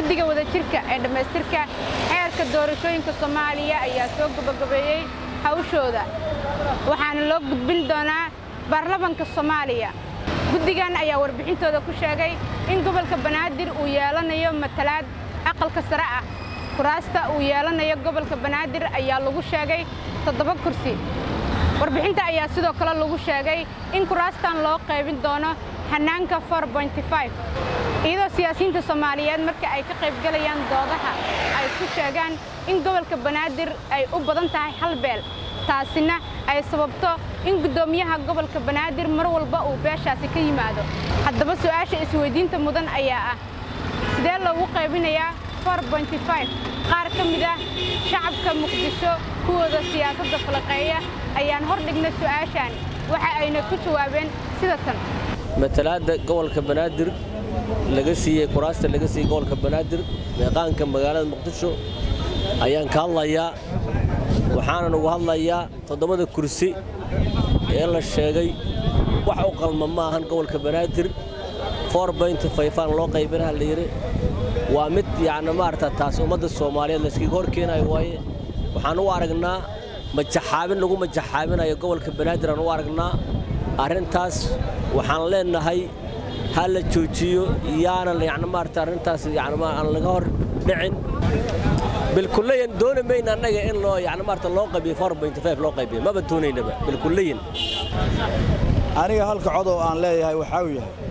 guddiga wadajirka ee dhammaystirka xeerka doorashooyinka soomaaliya ayaa soo gabagabeeyey hawshooda waxaana loo gudbin doonaa baarlamanka soomaaliya guddigan ayaa warbixintooda ku sheegay in gobolka banaadir uu yeelanayo matalaad aqalka sare ah kuraasta uu yeelanayo gobolka banaadir ayaa lagu sheegay toddoba kursi warbixinta ayaa sidoo kale lagu sheegay in kuraastan loo qaybin doono hannaanka iyadoo siyaasiyiinta soomaaliyeed marka ay ka qaybgelayaan doodaha ay ku sheegaan in gobolka banaadir ay u badan tahay hal beel taasina ay sababto in guddoomiyaha gobolka banaadir mar walba uu beeshaasi ka yimaado haddaba su'aasha isweydiinta mudan ayaa ah sidee loogu qaybinayaa qaar ka mid ah shacabka muqdisho kuwooda siyaasadda falaqeeya ayaan hor dhignay su'aashaan waxa ayna ku jawaabeen sida tan matalaadda gobolka banaadir laga siiyey kuraasta laga siiyey gobolka banaadir meeqaanka magaalada muqdisho ayaan ka hadlayaa waxaanan ugu hadlayaa toddobada kursi ee la sheegay wax u qalma ma ahan gobolka banaadir aan loo qaybinaha la yidhi waa mid yacni maarata taas ummadda soomaaliyeed layskaga hor keenayo waaye waxaan u aragnaa majaxaabin lagu majaxaabinayo gobolka banaadir aan u aragnaa arrintaas waxaan leenahay ha la joojiyo yaanan yacni maarata arrintaas yacni aan laga hor dhicin bilkullayan dooni mayna annaga in loo yacni maarata loo qaybiyo loo qaybiyo maba doonaynaba bilkullayan aniga halka cod oo aan leeyahay waxaa uu yahay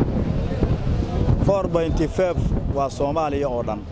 waa soomaaliya oo dhan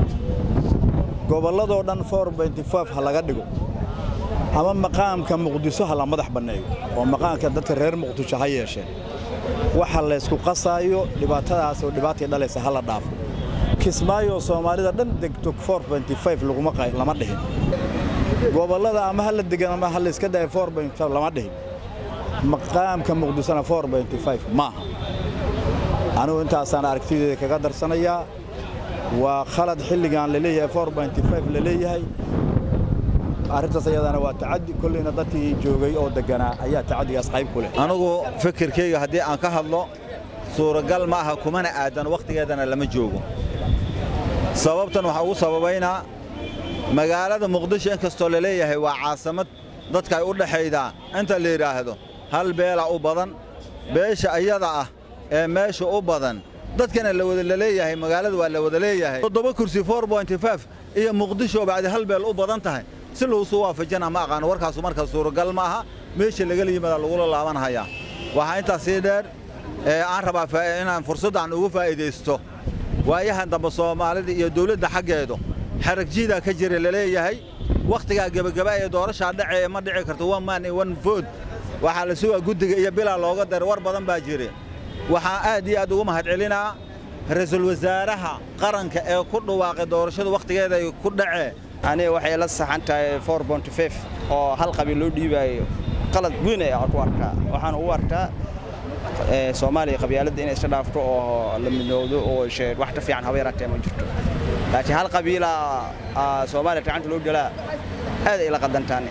gobolladoo dhan ha laga dhigo ama maqaamka muqdiso ha la madax banneeyo oo maqaamka dadka reer muqdisho ha yeesheen waxa laysku qasaayo dhibaatadaas oo dhibaatay dhalaysa ha la dhaafo kismaayo soomaalida dhan degto lama dhihin gobollada ama ha la degan ama ha layska dhahay lama dhihin maqaamka muqdisona maaha anugu intaasaan aragtideeda kaga darsanayaa waa khalad xilligan laleeyahay la leeyahay arrintaas ayadana waa tacaddi kollayna dadkii joogay oo degganaa ayaa tacaddigaas qayb ku leh anugu fikirkayga haddii aan ka hadlo suuragal ma aha kumana aadan wakhtigeedana lama joogo sababtan waxaa ugu sababaynaa magaalada muqdisho in kastoo la leeyahay waa caasamad dadka ay u dhaxaydaa inta la yidhaahdo hal beela u badan beesha ayada ah ee meesha u badan dadkana la leeyahay magaalada waa la wada leeyahay toddoba kursi iyo muqdisho bacdi hal beel u badan tahay si lagusu waafajana ma aqaano warkaasu markaa suuragal ma aha meesha lagala yimaada lagula laabanhayaa waxaa intaas sii dheer aan rabaa inaan fursaddan ugu faa'iidaysto waayahan dambe soomaalida iyo dawladda xaggeedu xaragjiidaa ka jira laleeyahay wakhtigaa gebagaba ee doorashaa dhacee ma dhici karto one man one vote waxaa la sugaa guddiga iyo bilaa looga daray war badan baa jira waxaan aad iyo aad ugu mahadcelinaa ra-iisul wasaaraha qaranka ee ku dhawaaqay doorashada wakhtigeeda ay ku dhacee aniga waxay la saxan tahay oo hal qabiil loo dhiibaayo qalad weyn ayaa ku arkaa waxaan ugu arkaa soomaaliya qabyaaladda inay iska dhaafto oo la midowdo oo wax ka fiican haba yaraatee ma jirto laakiin hal qabiila soomaaliya gacanta loo dhalaa aad ay la qadantaane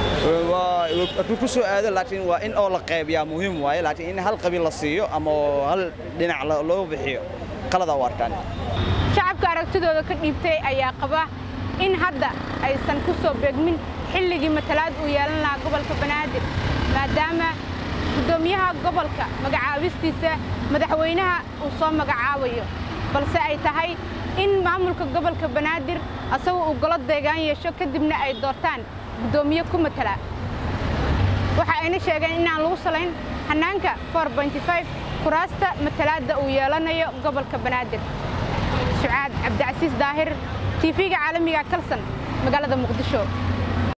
hadduu ku soo aado laakiin waa in oo la qaybiyaa muhiim waaye laakiin in hal qabiil la siiyo ama hal dhinac loo bixiyo qaladaa u arkaan shacabka aragtidooda ka dhiibtay ayaa qaba in hadda aysan ku soo beegmin xilligii matalaad uu yeelan lahaa gobolka banaadir maadaama guddoomiyaha gobolka magacaabistiisa madaxweynaha uu soo magacaabayo balse ay tahay in maamulka gobolka banaadir asagu uu golo deegaan yeesho kadibna ay doortaan guddoomiye ku matala waxa ayna sheegeen inaan lagu salayn hannaanka kuraasta matalaadda uu yeelanayo gobolka banaadir sucaad cabdicasiis daahir tv-ga caalamiga kalsan magaalada muqdisho